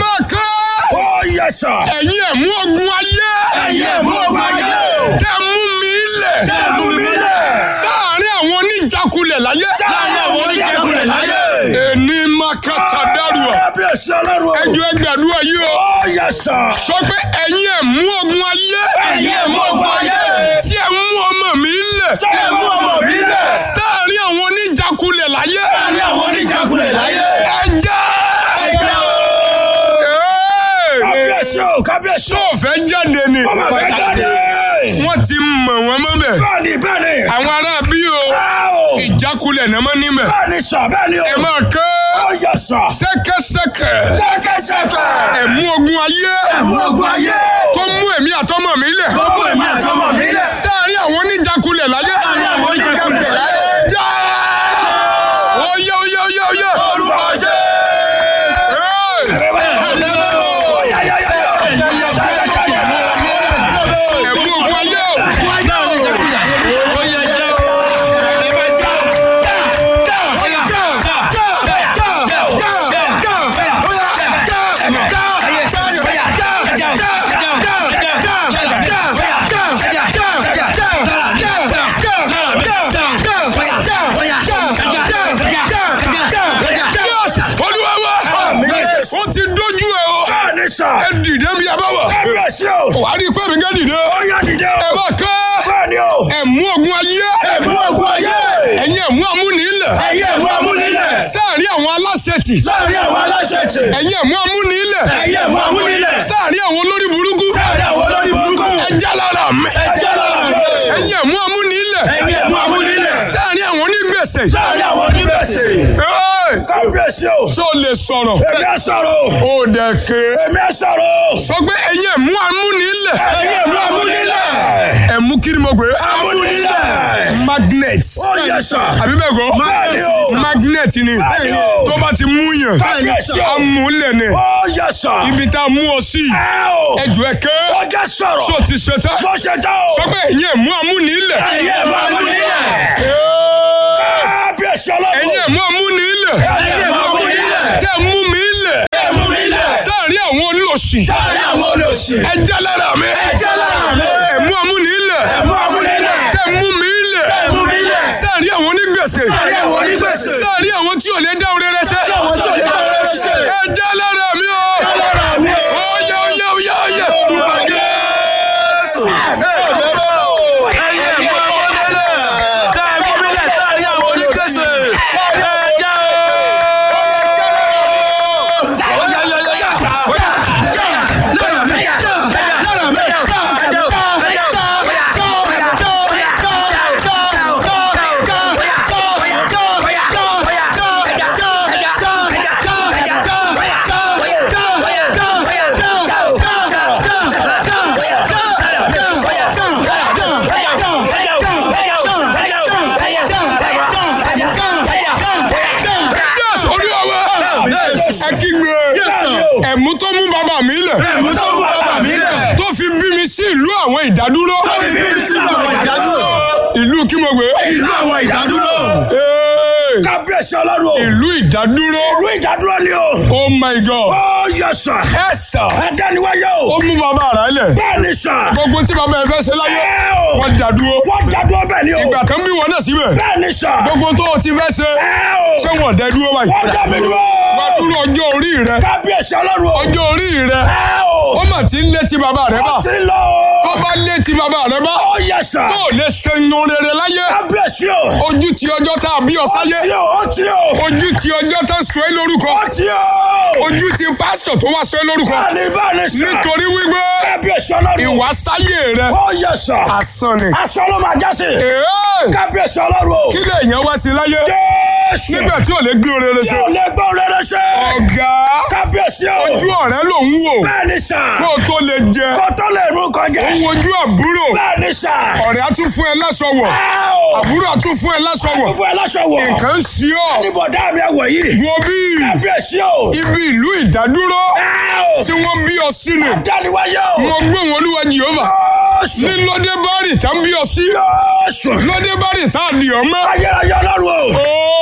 máa kọ́. Ó yẹ sà. ẹ̀yin ẹ̀mú ogun ayé. Ẹ̀yin ẹ̀mú ogun ayé. tẹ́ mú mi lẹ̀. Tẹ́ mú mi lẹ̀. sáàárín àwọn oníjàkulẹ̀ láyé. Láàárín àwọn oníjàkulẹ̀ láyé. èní máa kọ́ tàdárùọ̀. Kábíyèsí ọlọ́run o. ẹjọ́ ẹgbẹ̀rún ayé o. Ó yẹ sà. sọ pé ẹ̀yin ẹ̀mú ogun ayé. Ẹ̀yin ẹ̀mú ogun ayé. tí ẹ mú ọmọ mi lẹ̀. Tẹ́ ẹ mú ọmọ mi lẹ̀. sáàárín àwọn oníjàkulẹ̀ láyé. Láàárín àwọn oníjàkulẹ̀ láyé. ẹjẹ́. Ẹ̀jẹ̀ o. Ee! Kábíyèsí o. Kábíyèsí o. sọ́ọ̀fẹ́ jáde ni. Ọmọ mi jáde. wọ́n ti mọ̀ wọ́n mọ́ bẹ̀. Bẹ́ẹ̀ni bẹ́ẹ̀ni. àwọn ará bí o Ẹ o. ìjákulẹ̀ náà mọ́ níbẹ̀. Bẹ́ẹ̀ni sà bẹ́ẹ̀ni o. ẹ máa kẹ́ Ó yẹ sà. sẹ́kẹ́sẹ́kẹ́ Sẹ́kẹ́sẹ́kẹ́. ẹ̀mú ogun ayé Ẹ̀mú ogun ayé. tó mú èmi àtọmọ mi lẹ̀. Gbogbo èmi àtọmọ mi lẹ̀. sáàárín àwọn oníjákulẹ̀ láyé. Láàárín àwọn oníjàkulẹ̀ láyé. já oyè oyè oyè oyè. Orúkọ Jésù. Ee! ẹ̀mú ogun ayé o. Yes! olúwa wa ó ti dójú ẹ o. ẹ dìde bí a bá wà. wà á rí i pé mi gẹ́ dìde. ẹ bá kẹ́ ẹ̀mú ogun ayé. ẹ̀yin ẹ̀mú amúnilẹ̀. sáàárín àwọn aláṣẹ̀tì. Láàárín àwọn aláṣẹ ṣe. ẹ̀yin ẹ̀mú amúnilẹ̀. Ẹ̀yin ẹ̀mú amúnilẹ̀. sáàárín àwọn olórí burúkú. Láàárín àwọn olórí burúkú. ẹja lára mi. Ẹ̀jẹ̀ lára mi. ẹ̀yin ẹ̀mú amúnilẹ̀. Ẹ̀yin ẹ̀mú amúnilẹ̀. sáàárín àwọn onígbèsè. Láàárín àwọn onígbèsè. Hey! Kábíyèsí o. ṣó lè sọ̀rọ̀. Èmi ẹ sọ̀rọ̀ o. ó dẹ̀ ké. Èmi ẹ sọ̀rọ̀ o. sọ pé ẹ̀yin ẹ̀mú amúnilẹ̀. Ẹ̀yin ẹ̀mú amúnilẹ̀. ẹ̀mú kí ni mo pè é. Amúnilẹ̀. magnet. Ó yẹ sà. àbí bẹ́ẹ̀ kọ́. Bẹ́ẹ̀ni o. magnet ni. Bẹ́ẹ̀ni o. tó bá ti mú yàn. Kábíyèsí o. amúlẹ̀ ni. Ó yẹ sà. ibi tá a mú ọ sí. Ẹ o. ẹjọ́ ẹ ké. Ó jẹ́ sọ̀rọ̀. ṣó ti ṣe tán. Bó ṣe tán o. sọ pé ẹ̀yin ẹ̀mú amúnilẹ̀. Ẹ̀yin ẹ̀mú amúnilẹ̀. Hey! Kábíyèsí ọlọ́run. ẹ̀yin ẹ̀mú amúnilẹ̀. Ẹ̀yin ẹ̀mú amúnilẹ̀. tẹ́ mú mi lẹ̀. Ẹ̀mú mi lẹ̀. sáàárín àwọn olóṣì. Láàárín àwọn olóṣì. ẹja lára mi. Ẹ̀jẹ̀ lára mi. ẹ̀mú amúnilẹ̀. Ẹ̀mú amúnilẹ̀. tẹ́ mú mi lẹ̀. Ẹ̀mú mi lẹ̀. sáàárín àwọn onígbèsè. Láàárín àwọn onígbèsè. sáàárín àwọn tí ò lè dá oore rẹ ṣe. Àwọn tí ò lè bá rere ṣe. ẹja lára mi o. Lára mi o. Oyè oyè oyè oyè. Orúkọ Jésù. ẹyẹ mú ọmọdélé tá ẹ mú mílẹ̀ sáàrin àwọn onígbèsè ẹjẹ́ Yes, Olúwa wa. ẹ kígbe. ẹ̀mú tó mú bàbá mi lẹ̀. Ẹ̀mú tó mú bàbá mi lẹ̀. tó fi bí mi sí ìlú àwọn ìdádúró. Tó fi bí mi sínú àwọn ìdádúró. ìlú kí mo gbé. Ìlú àwọn ìdádúró. Hey! Kábíyèsí ọlọ́run o. ìlú ìdádúró. Ìlú ìdádúró ni o. oh my god. Ó yẹ sà. ẹ sà. Ẹ dániwáyé o. ó mú bàbá rẹ̀ lẹ̀. Bẹ́ẹ̀ni sà. gbogbo tí bàbá ẹ fẹ́ ṣe láyé. Ẹ o. wọ́n dá dúró. Wọ́n dádúró bẹ́ẹ̀ ni o. ìgbà kan bí wọn náà síbẹ̀. Bẹ́ẹ̀ni sà. gbogbo tó o ti fẹ́ ṣe. Ẹ o. ṣé wọn dẹ dúró báyìí. Wọ́n dá mi dúró. wọ́n dúró ọjọ́ orí rẹ. Kábíyèsí ọlọ́run o. ọjọ́ orí rẹ. Ẹ o. ó mà ti ń létí bàbá rẹ bá. Ó ti lọ tó o. bá létí bàbá rẹ bá. Ó yẹ sà. tó o lè ṣe inú rere láyé. Kábíyèsí o. ojú ti ọjọ́ tá a bí ọ Ó sáyé. ti o. Ó ti o. ojú ti ọjọ́ tá a sọ ẹ́ lórúkọ. Ó ti o. ojú ti pásítọ̀ tó wá sọ ẹ́ lórúkọ. Bẹ́ẹ̀ni bẹ́ẹ̀ni sà. nítorí wípé Kábíyèsí ọlọ́run o. ìwà sáyé rẹ Ó yẹ sà. asán ni. Aṣọ ló máa jásí. Èé! Kábíyèsí ọlọ́run o. kí lè yẹn wá sí láyé Jésù. nígbà tí ò lè gbé oore rẹ Tí ṣe. ò lè gbọ́ rere ṣe. ọ̀gá Kábíyèsí o. ojú ọ̀rẹ́ ló ń wò Bẹ́ẹ̀ni sà. kó o tó lè jẹ. Kó tó lè mú kọjá. ó ń wojú àbúrò Bẹ́ẹ̀ni sà. ọ̀rẹ́ á tún fún ẹ láṣọ wọ̀ Ẹ o. àbúrò á tún fún ẹ láṣọ wọ̀ Fún ẹ láṣọ wọ̀. nǹkan ń ṣe ọ́ Níbọ̀dá mi ẹ̀wọ̀ yìí. wo bí Kábíyèsí o. ibi ìlú ìdádúró Ẹ o. tí wọ́n bí ọ sínú Dániwáyé o. wọ́n gbé wọn olúwa jehova Jésù. ní lóde bárì tá ń bí ọ sí Jésù. lóde bárì tá a dì ọ mọ́. Ayérayé ọlọ́run o. Ooo!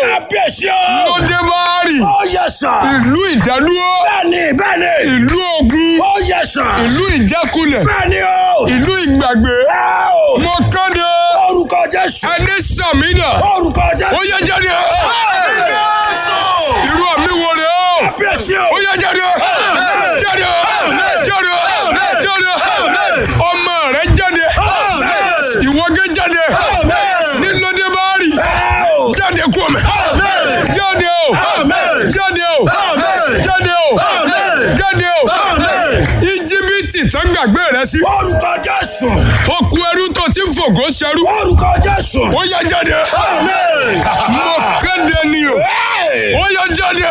Kábíyèsí o. lóde báárì Ó yẹ sà. ìlú ìdádúró Bẹ́ẹ̀ni bẹ́ẹ̀ni. ìlú ogun Ó yẹ sà. ìlú ìjákulẹ̀ Bẹ́ẹ̀ni o. ìlú ìgbàgbé Ẹ o. mo kéde Orúkọ Jésù. ẹni sàmínà Orúkọ ó Jésù. yẹ jáde irú àmì wo rè o Kábíyèsí o. ó yẹ jáde jáde jáde jáde ọmọ rẹ jáde ìwọ́gẹ́ jáde ní lóde báárì Ẹ o. jáde kú ọmọ jáde o jáde o jáde o jáde o íjíbítì tó ń gbàgbé rẹ sí Orúkọ Jésù. okú ẹrú tó ti ń fògó ṣẹrú Orúkọ Jésù. ó yẹ jáde mo kéde ni o ó yẹ jáde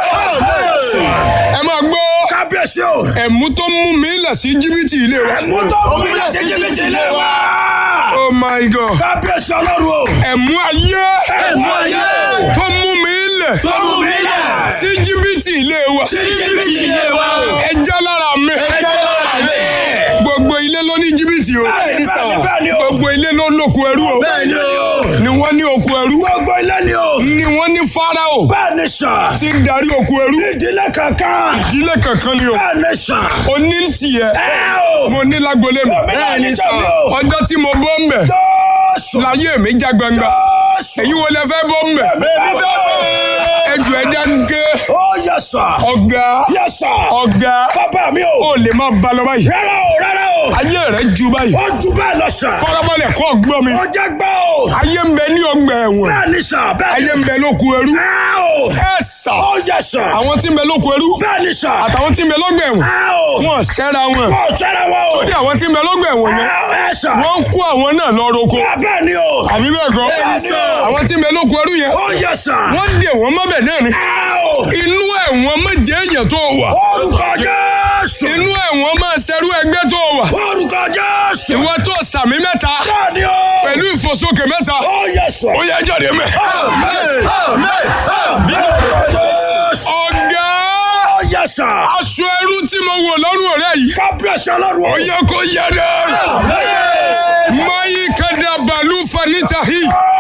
ẹ máa gbọ́ Kábíyèsí o. ẹ̀mú tó mú mi lẹ̀ sí íjíbítì ilé wa Mo tọ́ mú mi lọ sí jìbìtì ilé wa. oh my god Kábíyèsí Ọlọ́run o. ẹ̀mú ayé Ẹ̀mú ayé. tó mú mi lẹ̀ Tó mú mi lẹ̀. sí íjíbítì ilé wa Sí jìbìtì ilé wa. ẹja lára mi Ẹjẹ́ lọ́la mi. gbogbo ilé ló ní íjíbítì o Bẹ́ẹ̀ni bẹ́ẹ̀ni bẹ́ẹ̀ni o. gbogbo ilé ló lóko ẹrú o Bẹ́ẹ̀ni o. ni wọ́n ní oko ẹrú Gbogbo ilé ni o. ni wọ́n ní fáráò Bẹ́ẹ̀ni sà. tí ń darí oko ẹrú Ìdílé kankan. ìdílé kankan ni o Bẹ́ẹ̀ni sà. oní ń tiẹ̀ Ẹ o. mo ní lágbolé mi Bẹ́ẹ̀ni sà mi o. ọjọ́ tí mo bọ́ ń bẹ̀ Jésù. láyé mi já gbangba Jésù. èyí wo lẹ fẹ́ bọ́ ń bẹ̀ Bẹ́ẹ̀ni bẹ́ẹ̀ni. ẹjọ́ ẹja ń ké Ó yẹ sà. ọ̀gá Yẹ sà. ọ̀gá Bàbá mi o. ó lè má ba lọ báyìí Rárá o rárá o. ayé rẹ̀ ju báyìí Ó ju bẹ́ẹ̀ lọ sà. fọ́nrọ́bọ̀lẹ̀ kọ́ gbọ́ mi Ó jẹ́ gbọ́ o. ayé ń bẹ ní ọgbà ẹ̀wọ̀n Bẹ́ẹ̀ni sà. Bẹ́ẹ̀ni. ayé ń bẹ lóko ẹrú Ẹ o. ẹ sà Ó yẹ sà. àwọn tí ń bẹ lóko ẹrú Bẹ́ẹ̀ni sà. àtàwọn tí ń bẹ lọ́gbà ẹ̀wọ̀n Ẹ o. wọn ṣẹ́ra wọn Ó tẹ́lẹ̀ wọ́n o. ní àwọn tí ń bẹ lọ́gbà ẹ̀wọ̀n yẹn Ẹ ẹ sà. wọ́n ń kó àwọn náà lọ roko Bẹ́ẹ̀ni o. àbí bẹ́ẹ̀ kọ́ Bẹ́ẹ̀ni o. àwọn tí ń bẹ lóko ẹrú yẹn Ó yẹ sà. wọ́n dè wọ́n mọ́bẹ̀ náà ni Ẹ o. inú ẹ̀wọ̀n méje èèyàn tó wà Orúkọ Jésù. inú ẹ̀wọ̀n máa ṣerú ẹgbẹ́ tó wà Orúkọ Jésù. ìwọ tó sàmì mẹ́ta Bẹ́ẹ̀ni o. pẹ̀lú ìfòsókè mẹ́ta Ó yẹ sà. ó yẹ jáde mẹ́. Amen. Amen. Amen. Jésù. ọ̀gá Ó yẹ sà. aṣọ ẹrú tí mo wò lọ́rùn ọ̀rẹ́ yìí Kábíyèsí Ọlọ́run o. ó yẹ kó yẹ dẹ́. Amen. mayi kada balu fanita hi Ó